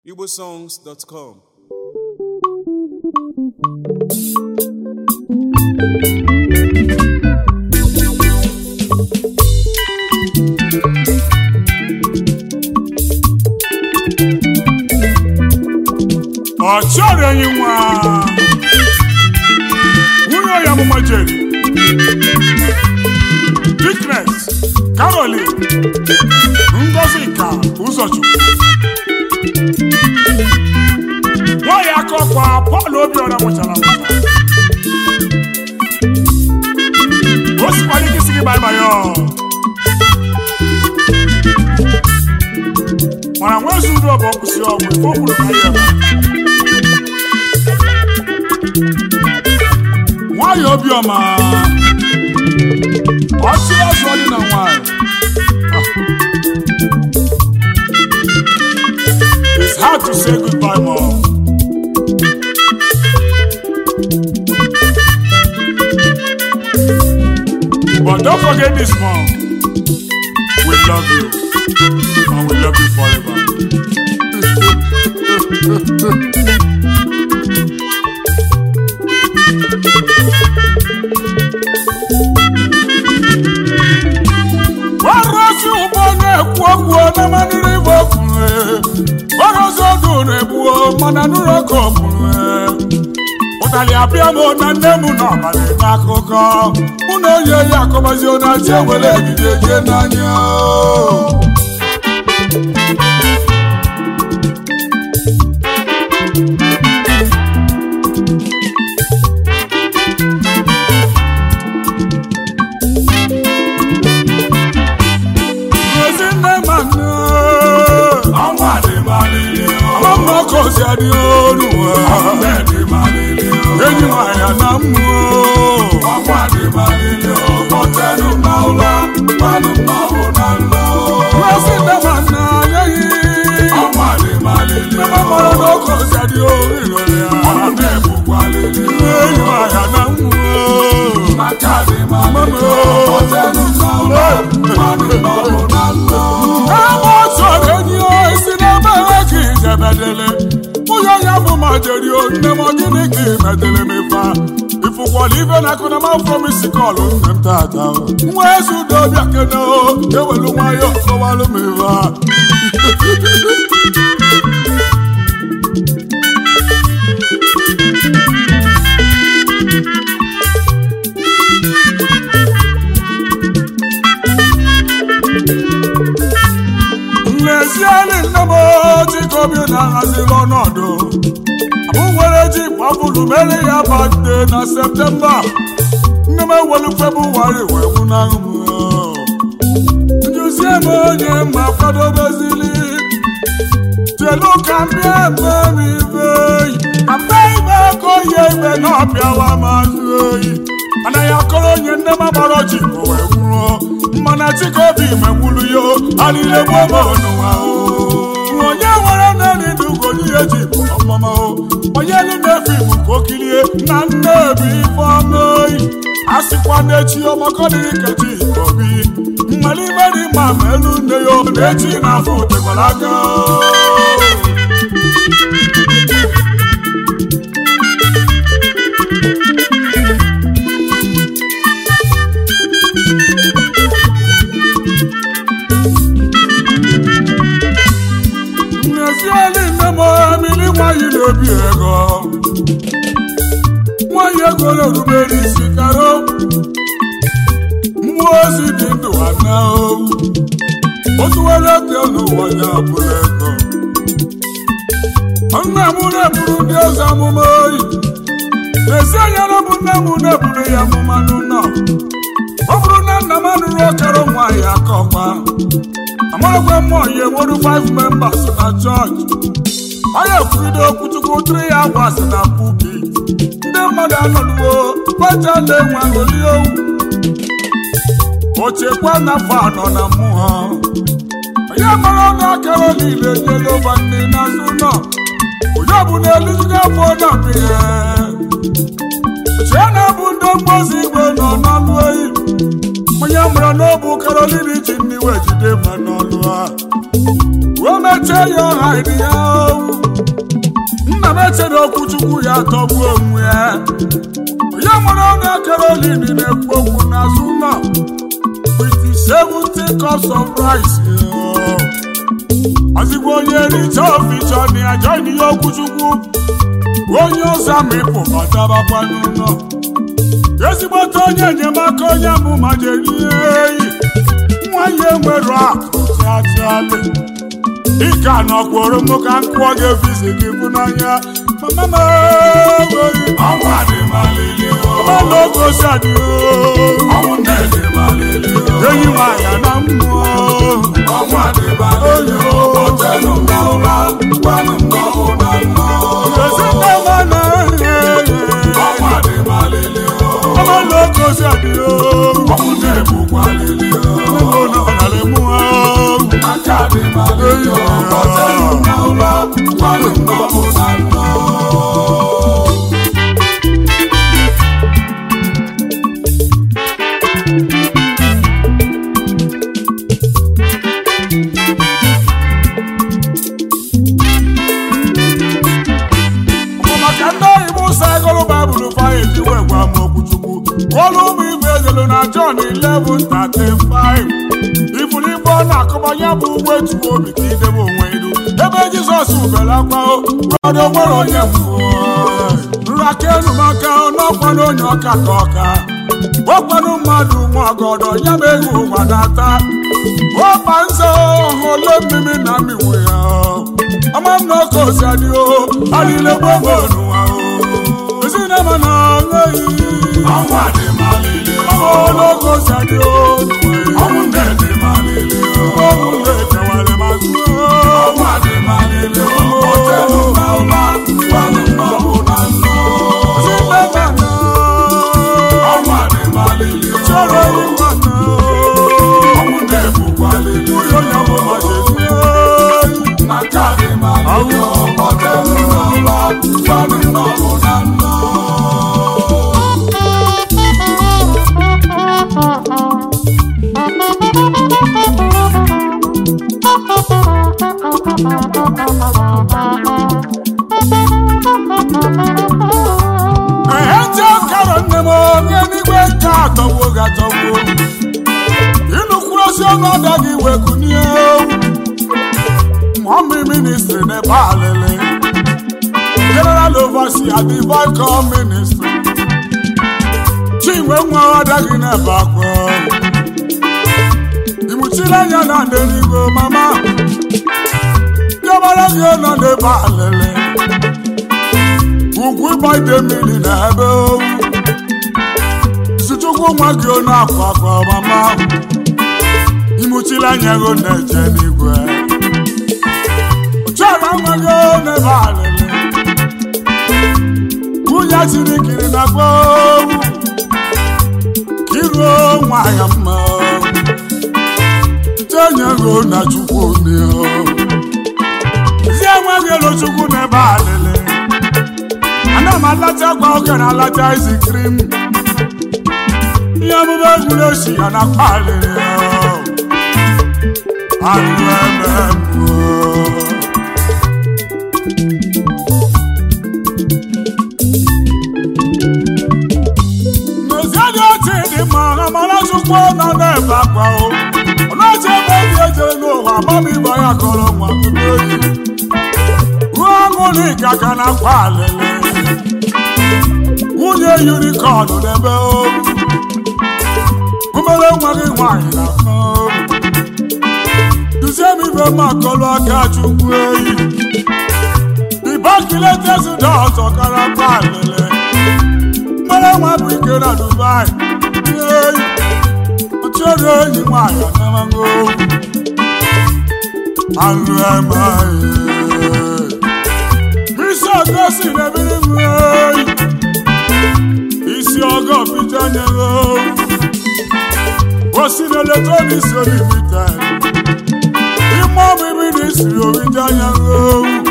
igbosongs.com ọ chọrọ enyi nwa nwunye ya amụma jeri Dickness Caroline Ngozi ka ụzọchukwu nwaanyị aka ọkwa Paul Obiora mụchara amụcha o sikwara ike isi gị baịbaị ọ mana nwezi uru ọ bụ ọkwụsị ọgwụ ife o kwuru ka ya eme nwanyị obiọma ọchị ọzọ dị na nwanyị It's hard to say goodbye, mom. But don't forget this, mom. We love you. And we love you forever. Ọrụzi ụgbọ na-ekwu okwu na manụrụ ibe okwuru ọrụzi ọdụ na-egbuo mana nụrụ oke okwuru ụtalị abịa m na nne m n'ọbalị n'akụkọ mụ na onye ya akọbazi onachi ewere egide jee n'anya Ezinne ma nne ọnwa dị malili ọmụmụ ọkọzi adị olu enyi nwanyị na mmụọ ọnwa dị malili ọtẹnu na ụlọ mmanụ mmanụ na nlọ Ezinne ma nne anyeghị ọnwa dị malili ebe mara na ọkọzi adị olu ịlọrọ ya enyi nwanyị na mmụọ maka dị malili ọtẹnu na ụlọ mmanụ mmanụ na nlọ ebe ọ chọrọ enyi o isi n'ebe enwe ka ijebedele nwunye ya bụ ma jeri o nne m gịnị ka imedele m ife a ifụkwala ife na akụ na mafọ m isi kọlụ nne m tata nwa ezi udo bịa kene o ewelu nwayọ kọwalụ m ife a n'ezienyi nne m chikobi na-ahaziri ọnọdụ abụ nwere ji gbapụrụ mere ya bade na septemba nne m ewelu febụwarị wee nwụnahụ m njuzie m onye ma kwadobezili chelu ka mbịa eme m ibe ka mbe ime aka oyi ime na ọbịawa mazụ oyi anaghị akọrọ onye nne m agbara ji bụ wee nwụrụ mana chikobi menwulu yo alile gboo m ọnụwa o onye nwere naanị ndị ugonye ya ji bụ ọmụma o onye elu na-efe igbo ka o kirie na nne bụ ife ọma oyi a sịkwa n'echi ọmakọdịrị ka ji obi mmalime dị mma ma elu nne ya o na-echi n'afọ otekwara aka n'ezieli nne m emili nwanyị na-ebi ego nwanyị ego na-erubere isi karo mmụọ ozi dị ndụ ana owu otu were ego n'ụwa ya bụrụ ego nna m na-eburu ndị eze amụma oyi n'ezi anya na bụ nne m na-eburu ya amụma n'ụlọ ọ bụrụ na nna m anụrụ ọkara nwaanyị aka ọkwa amarakwa mmụọ ya enweru 5 members na chọọchị onye ekwurido okwuchukwu tiri ya gwasị na pulpit ndị mmadụ anọduo kwecha na-enwe aṅụli owu ochekwa n'afọ anọ na mmụọ onye mara ọnụ akara niile nyere ụba nne n'azụ ụlọ onye ọ bụ na elijugo afọ na-abụ ihe chie na-abụ ndị mgbozi igwe nọ n'ọnụ oyi onye mara n'obu karolin ji ndị wee jide ma n'ọlụ ha o mechie ya ọha ịdị ya owu na-eche na okwuchukwu ya tọgbuo onwe ya onye mụrụ onye Caroline na-ekwu okwu n'azụ ụlọ with seventy cups of rice ozigbo onye richa oficha na ya join ihe okwuchukwu onye ọzọ amịpụ batabakwa n'ụlọ ezigbote onye enyemaka onye amụma jeri eyi nwa ya enwere akụ chachaali dịka nọkwuru m ka nkụọ gị efizi gị bụ n'anya mama m enweghị ọnwa dị malili ọnụ ogosi adị ọnwụ na-ede malili enyi nwanyị na mmụọ ọnwa dị malili ọtẹnu nga ụra gbanụ nga ụra nnọ ezinụlọ na ọnwa dị malili ọnụ ogosi adị ọnwụ na-egbukwa lili ọnọdụ mmụọ aka dị malili ọtẹnu nga ụra gbanụ nga ụra nnọ maka ndị oyibo ụsa agụrụ baịbụl faya ejiwe gwa m okwuchukwu ọrụ ụmụ igwe ezelu na John 11:35 ifuru igbo ọ na-akụbanye bụ ụgbọ etuo obi ka idebe onwe iru ebe Jizọs ubere akwa ọdụ nwere onye mbụ nraka enumaka n'ọkwanụ onye ọka ka ọka ọkwanụ mmadụ nwa ọgọdọ ya bụ ego ụwa na-ata ọkpa nze ole mmiri na mmiwe ya ama m na oke osi adị o adịle gbogbo n'ụwa o ezinema na nweghị ọnwa dị malili ọmụlógo osi adị o ọnwụ na-ede malili ọmụ na-ekewara mazụ ọnwa dị malili ọtẹnu nga ụra gbanụ nga ụra nnọ ezinema na ọnwa dị malili chọrọ ịnwa na ọnwụ na-egbukwa lili ụyọ ya bụ ma jezi aka dị malili ọtẹnu nga ụra gbanụ nga ụra nnọ ehe ntị ọkara nne m onye n'igwe nke atọgbuo gị atọgbuo ịnụkwuru ozi ọnụ ọda gị wekunie mọmị ministri n'ebe alele general overseer divine call ministry chinwe nwa ọda gị n'ebe akwa imuchiri anya na ndị n'igwe mama diọbara gị nọ n'ebe alele ugwu ịgbaide mmiri na ebe owu sichukwu nwa gị ọ na-akwa akwa mama imuchiri anya gị na-eje n'igwe chọrọ nwa gị n'ebe alele nwunye tiri kiri na gba owu kiruo nwa ya mma tenye gị na chukwu n'ihu zie nwa gị elu chukwu n'ebe alele ana m alacha gwa oke na alacha izi krim ihe ọmụmụ egwuru esi ya na kpaliri anụ eme mmụọ n'ozi dị otu dị mma amara chukwu nọ n'ebe akwa o ọ na-eche ebe obi ejere n'ụwa amamiba ya kọrọ nwa tupu oyi ruo aṅụrị ka ka na akwa alele nwunye unicorn n'ebe obi umere nwa gị nwanyị na obi duzie m ibe m akọlụ aka chukwu eyi dibakiletesida ọzọ kara akwa alele mmere nwa bụ ike na dubai eyi ọchọrọ enyi nwanyị anamago anụ emaghị isi ọgọsi na-ebiri m eyi isi ọgọ pita nyere osi na eletrọniks olimita ime ọmịmị na isiri orita nyere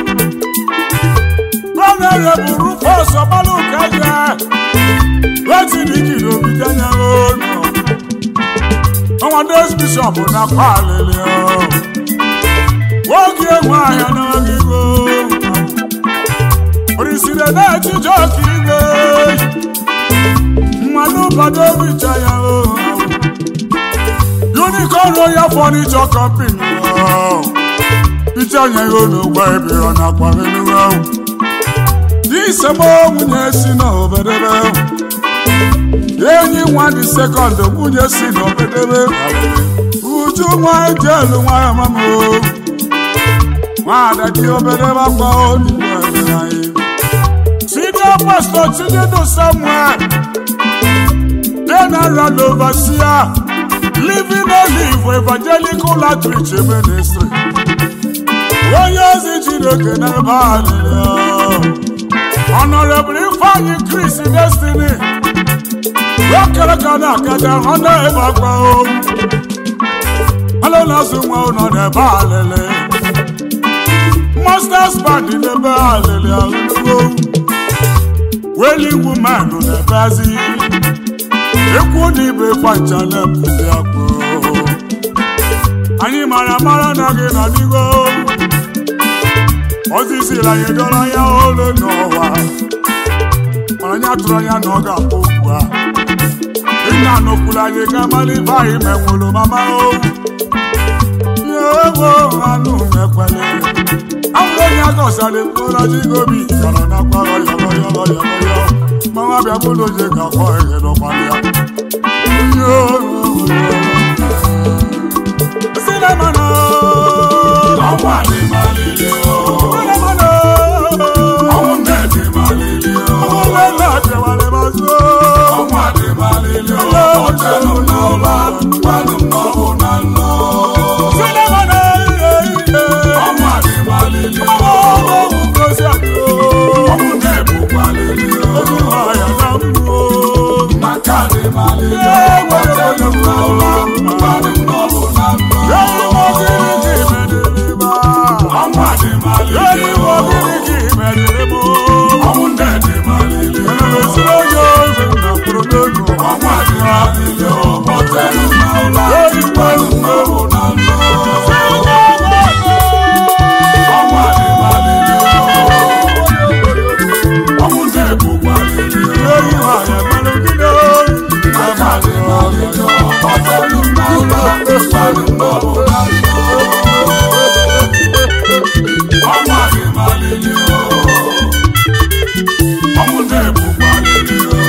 gbanere bụ rufọs ọgbalụka ya wetiniki na orita nyere ụlọ ọnwa dos bishọp na kwalili nwoke nwe ahịa n'oge igo ekene echiche ọka igwe mmanụ bado richa ya o unicorn royal furniture company picha nye ya n'ụgbọ ebe ọ na-akwara enuwe ahụ isemo nwunye si n'obedebe enyi nwa dị sekọnd nwunye si n'obedebe uju nwa jelu nwa ya mama o nwaada dị obedebe akwa onigbo ebe anyị senior pastor chinedu samuel general overseer living a live evangelical outreach ministry onye ozi chineke n'ebe alịrịọ Honorable Ifeanyi Chris Destiny Rokere ka na-akaja ọ na-ebe akpa o Alụ na-azụ nwa ụlọ n'ebe alịlị Masters Band n'ebe alịlị alụgo Weli Woman n'ebe azị Ekwu na ibe fancha na-epụzi akpụ Anyị mara mara na gị na digo oziziri anyị dọrọ ya olu n'ụwa anya tụrụ anya na ọ ga-akpọ okwu a ịna n'okwuru anyị ga malibe anyị menwụrụ mama o ewo anụ mekwele abụrụ onye agọsara mkpụrụ jigobi gara na kwara yọrọ yọrọ yọrọ yọ manwa bịa bụrụ oje ga-akpọ ihe n'ụkwara ya sinamana ọnwa dị malili o sinamana ọnwụ nne dị malili o ọlọ́lá àjẹwàlẹ̀ máa sọ. ọnwa dị malili o ọjẹnu n'ọba gbanụ n'ọbụ na nnọ Sinimá iye iye. ọnwa dị malili o Ọlọ́run kò sí àjò. ọnwụ nne bụ malili o Olúwa àyàlá ń mú o. maka dị malili o ọjẹnu n'ọba gbanụ n'ọbụ na nnọ Lẹ́yìn mọ́ kiri kì í mẹ́tẹ̀lẹ́ bá. ọnwa dị malili Lẹ́yìn o mọ́ kiri kì í mẹ́tẹ̀lẹ́ bó. ọnwụ nne dị malili o Ẹnlẹ́ sí lóyún ọ̀gbìn náà kúrò lójú. ọnwa dị malili o ọjẹnu n'ọba gbanụ n'ọbụ na nnọ ọnwa dị malili o ọnwụ nne bụ malili o Lẹ́yìn àyàmẹ́lẹ́ kí ni ó ń Aka dị malili o ọjẹnu n'ọba gbanụ n'ọbụ na nnọ ọnwa dị malili o ọnwụ nne bụ malili o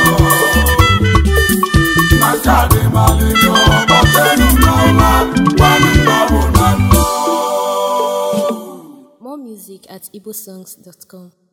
aka dị malili o ọjẹnu n'ọba gbanụ n'ọbụ na nnọ More music at igbosongs.com.